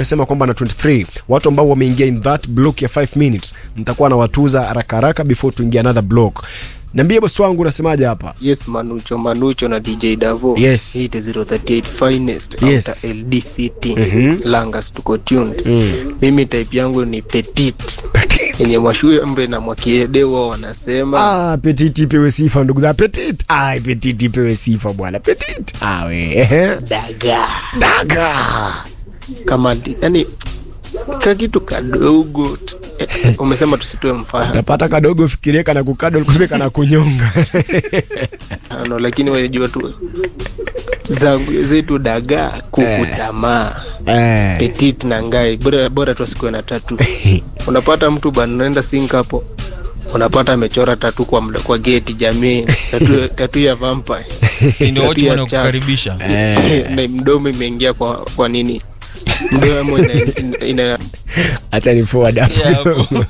amesema kwamba na 23 watu ambao wameingia in that block ya 5 minutes nitakuwa nawatuza haraka haraka before tuingie another block niambie bosi wangu unasemaje hapa yes manucho manucho na dj davo Yes. Hii the 038 finest Yes. after ldct Mhm. langas tuko tuned Mm. mimi type yangu ni petit yenye mwashumbe na mwakiedewa wanasema Ah, petit ipewe sifa ndugu za petit. Ah, petit ipewe sifa bwana. Petit. Ah, we. ehe. daga Daga. kama yani ka kitu kadogo t- eh, umesema tusitoe mfano Tapata kadogo fikirie kana kukado kumbe kana kunyonga. ano lakini wajua tu zangu zetu daga kuku tamaa eh. petit na ngai bora, bora tu asikuwe na tatu unapata mtu bana unaenda sink hapo unapata amechora tatu kwa, mla- kwa geti jamii tatu, tatu ya vampire Si ndio Tatu wote ya wanakukaribisha Eh. na mdomo imeingia kwa, kwa nini mdomo ina, ina, ina, Acha ni forward hapo. Yeah, hapo.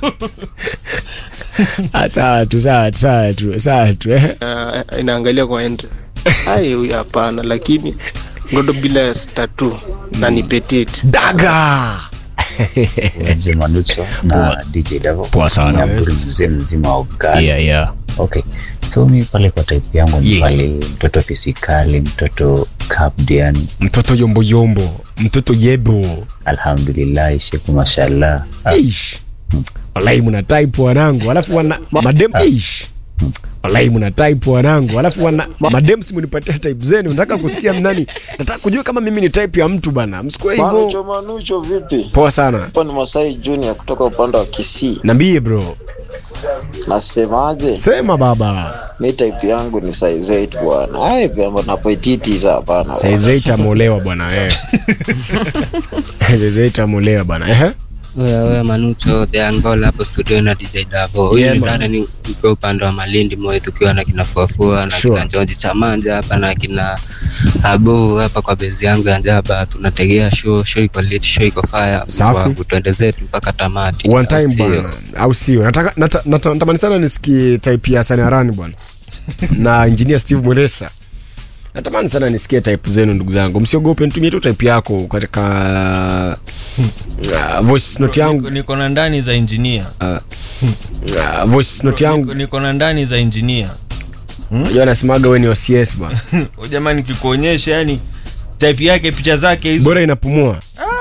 Ah, sawa tu, sawa tu, sawa tu, sawa tu. eh. ina, inaangalia kwa end ai huyu hapana lakini ngodo bila tatu na ni petit Daga. Mzee Manucho na DJ Davo. Poa sana. Na Abdul mzee mzima wa Uganda. Yeah, yeah. Okay. So mi pale kwa type yangu ni Yeah. pale mtoto fisikali, mtoto Capdian, Mtoto yombo yombo, mtoto yebo. alhamdulillah, sheku mashallah. Ah, Ish. Wallahi mna type wanangu, alafu wana madem ish. Wallahi mna type wanangu, alafu wana madem si mnipatia type zenu. Nataka kusikia mnani. Nataka kujua kama mimi ni type ya mtu bana. Msikue hivyo. Manucho Manucho vipi? Poa sana. Hapa ni Masai Junior kutoka upande wa Kisii. Niambie bro. Nasemaje? Sema baba. Mi type yangu ni size 8 bwana. Ai pia na petiti za bana. Size 8 amolewa bwana eh. Size 8 amolewa bana. Eh. Oya oya Manucho the Angola hapo studio na DJ Davo. Huyu Yeah, ni man. dada ni ukiwa upande wa Malindi Moi tukiwa na kina Fuafua na Sure. kina George Chamanja hapa na kina Abu hapa kwa bezi yangu ya Njaba tunategea show show iko lit show iko fire Safi. Wangu, tuende zetu mpaka tamati. One time Sio? bwana. Au sio? Nataka nata- nata- natamani sana nisikie type ya Hassan Arani bwana. Na engineer Steve Mweresa. Natamani sana nisikie type zenu ndugu zangu. Msiogope nitumie tu type yako katika uh, voice note Niko- yangu niko na ndani za injinia uh, voice note Niko- yangu. niko na ndani za injinia Unajua anasemaga wewe ni OCS bwana. jamani nikikuonyesha yani type yake picha zake hizo Bora inapumua.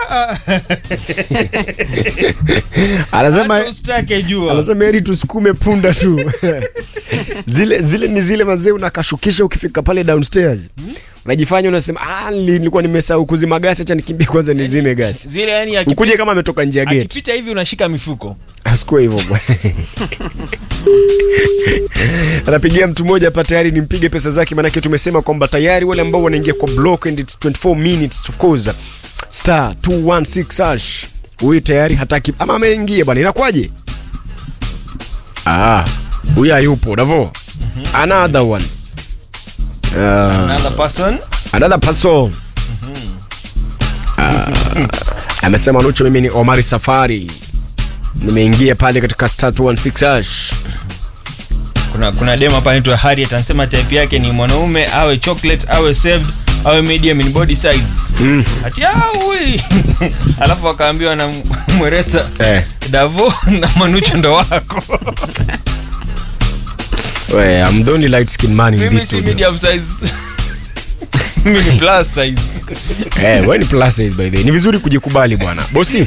Anasema Hata usitake jua anasema heri tusukume punda tu zile zile ni zile mazee unakashukisha ukifika pale downstairs unajifanya unasema ah, nili- nilikuwa nimesahau kuzima gasi acha nikimbie kwanza nizime gasi zile yani akipi- ukuje kama ametoka nje ya gate akipita hivi unashika mifuko asikuwa hivyo bwana anapigia mtu mmoja hapa tayari nimpige pesa zake maanake tumesema kwamba tayari wale ambao wanaingia kwa block and it's 24 minutes of course star 216 hash huyu tayari hataki ama ameingia bwana inakuwaje ah huyu hayupo davo another one uh, another person another person Ah, amesema nucho mimi ni omari safari nimeingia pale katika star 216 hash kuna kuna demo hapa anaitwa Harriet anasema type yake ni mwanaume awe chocolate awe saved awe medium in body size Mm. ati awi alafu akaambiwa na mweresa eh. davo na manucho ndo wako We, I'm the only light skin man in mimi this si studio. medium size mimi ni plus size Eh, we ni plus size by the way. Ni vizuri kujikubali bwana. Bosi,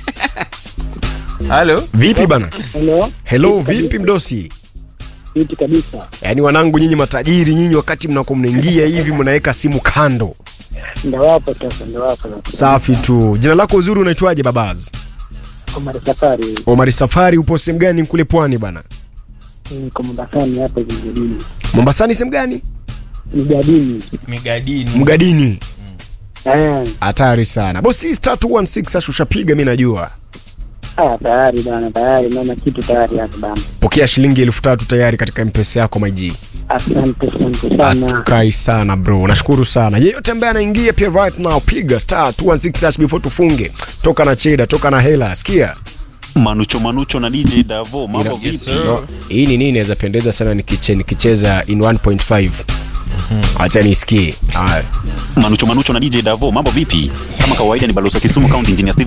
halo vipi bana? Hello, Hello, vipi mdosi? fiti kabisa. Yaani wanangu nyinyi matajiri nyinyi wakati mnakuwa mnaingia hivi mnaweka simu kando. Ndo wapo sasa, ndo wapo sasa. Safi tu. Jina lako uzuri unaitwaje babaz? Omar Safari, Omari Safari upo sehemu gani kule pwani bana? niko Mombasani hapa Jijini. Mombasani sehemu gani? Mjadini. migadini Mgadini. Eh, Hatari sana. Bosi star 216 sasa ushapiga mimi najua. ah, tayari bana, tayari naona kitu tayari hapa bana. Pokea shilingi elfu tatu tayari katika mpesa yako maji. Asante, asante sana. Atukai sana bro, nashukuru sana. Yeyote ambaye anaingia pia right now, piga star 216 hash before tufunge. Toka na cheda, toka na hela, sikia. Manucho Manucho na DJ Davo, mambo Ina- vipi? No, hii ni nini inaweza pendeza sana nikiche, nikicheza in 1.5 acha nisikie haya Manucho Manucho na DJ Davo, mambo vipi? Kama kawaida ni balozi wa Kisumu County Engineer Steve